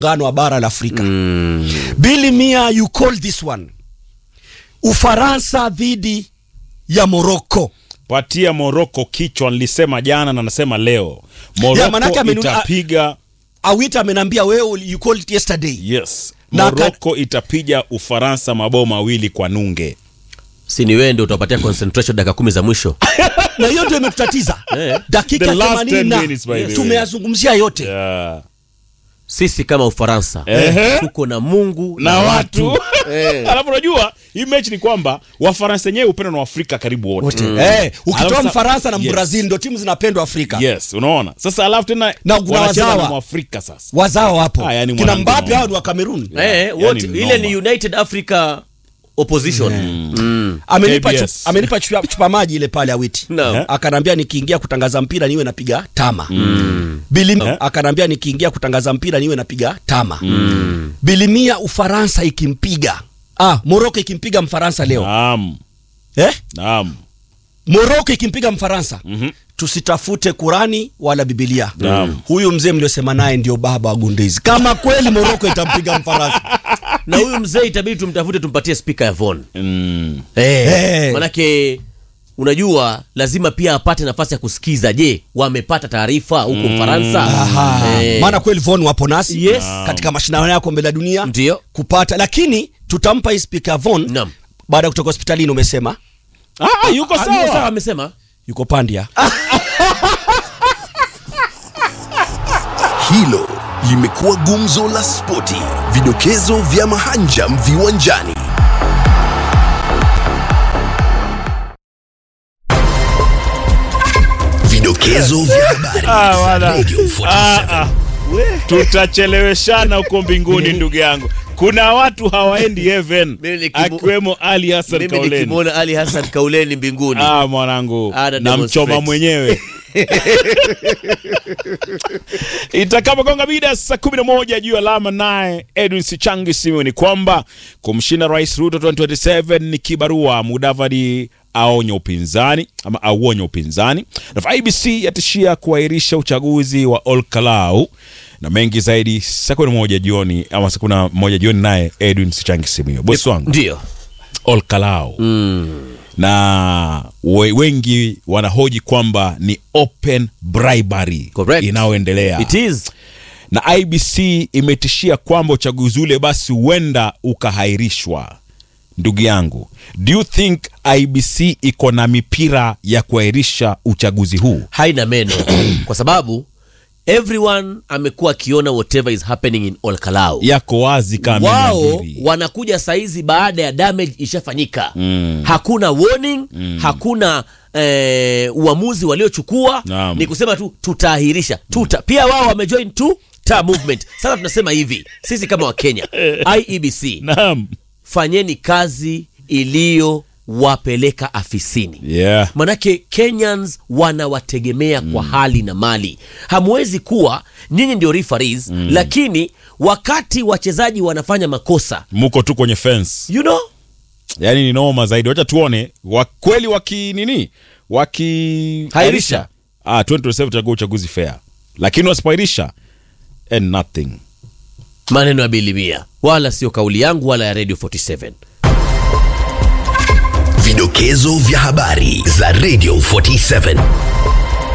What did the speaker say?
muungano wa bara la Afrika. Mm. Billy Mia, you call this one. Ufaransa dhidi ya Morocco. patia Morocco kichwa, nilisema jana na nasema leo Ya, manake Morocco amenu- itapiga Awita amenambia wewe you called it yesterday. yes, Na aka- Morocco itapiga Ufaransa mabao mawili kwa nunge. si ni wewe ndio utapatia concentration dakika kumi za mwisho Na hiyo ndio imetutatiza. Eh. Dakika The last 80 10 na minutes, by the way. tumeyazungumzia yote. Yeah. sisi kama ufaransa Ehe. tuko na mungu na watu Eh. alafu unajua hii mechi ni kwamba wafaransa wenyewe upendwa na waafrika karibu wote Wote. Eh, ukitoa Alafu sa- Mfaransa na Yes. Brazil ndio timu zinapendwa Afrika. yes unaona sasa alafu tena Na kuna wanacheza wazawa. na mwafrika sasa Wazao hapo. Ah, yani Kina mwanangu Mbappe naona. hao ni wa Cameroon. Eh, yani wote ni ile noma. ni united africa opposition Mm. Amenipa KBS. chupa, amenipa chupa, chupa maji ile pale Awiti. No. Eh. Akanambia nikiingia kutangaza mpira niwe napiga tama. Bilim, Eh. akanambia nikiingia kutangaza mpira niwe napiga tama. Bilimia Ufaransa ikimpiga. Ah, Morocco ikimpiga Mfaransa leo. naam Eh? naam Morocco ikimpiga Mfaransa. Mhm. Tusitafute Kurani wala Biblia. Naam. Huyu mzee mliosema naye ndio baba wa Gundizi. Kama kweli Morocco itampiga Mfaransa. na huyu mzee itabidi tumtafute tumpatie spika ya von mm. eh, Eh. manake unajua lazima pia apate nafasi ya kusikiza je wamepata taarifa huko ufaransa Aha. Eh, Maana kweli Von wapo nasi Yes. katika mashindano ya kombe la dunia Ndio. kupata, lakini tutampa hii spika Von Naam. baada ya kutoka hospitalini. Umesema ah, yuko Ah, yuko sawa sawa amesema yuko Pandia. Hilo limekuwa gumzo la spoti, vidokezo vya mahanjam viwanjani. Vidokezo vya habari Ah, za wala. Radio 47. Ah, ah. tutacheleweshana huko mbinguni ndugu yangu kuna watu hawaendi heaven Mimi nikimu- akiwemo ali hasan mimi kauleni nikimwona ali hassan kauleni mbinguni ah, mwanangu Ana na mchoma demonstrate. mwenyewe itakapogonga mida saa kumi na moja juu alama naye edwin sichangi simu ni kwamba kumshinda rais ruto 2027 ni kibarua mudavadi aonya upinzani ama auonya upinzani na ibc yatishia kuahirisha uchaguzi wa olkalau na mengi zaidi saa kumi na moja jioni ama saa kumi na moja jioni naye edwin sichangi simu bosi wangu ndio olkalau na we, wengi wanahoji kwamba ni open bribery Correct. inayoendelea it is na ibc imetishia kwamba uchaguzi ule basi huenda ukahairishwa ndugu yangu do you think ibc iko na mipira ya kuahirisha uchaguzi huu haina meno kwa sababu everyone amekuwa akiona whatever is happening in olkalau yako wazi kama wao imeabiri. wanakuja saizi baada ya damage ishafanyika mm. hakuna warning mm. hakuna eh, uamuzi waliochukua Naam. ni kusema tu tutaahirisha tuta pia wao wamejoin tu ta movement sasa tunasema hivi sisi kama wakenya iebc naam fanyeni kazi iliyowapeleka afisini yeah. manake kenyans wanawategemea kwa hali na mali hamwezi kuwa nyinyi ndio referees mm. lakini wakati wachezaji wanafanya makosa muko tu kwenye fence you know yaani ni noma zaidi wacha tuone wa kweli waki nini waki Hairisha. ah 2027 tutakuwa uchaguzi fair lakini wasipoairisha and nothing maneno ya bilimia wala sio kauli yangu wala ya radio 47 Vidokezo vya habari za Radio 47.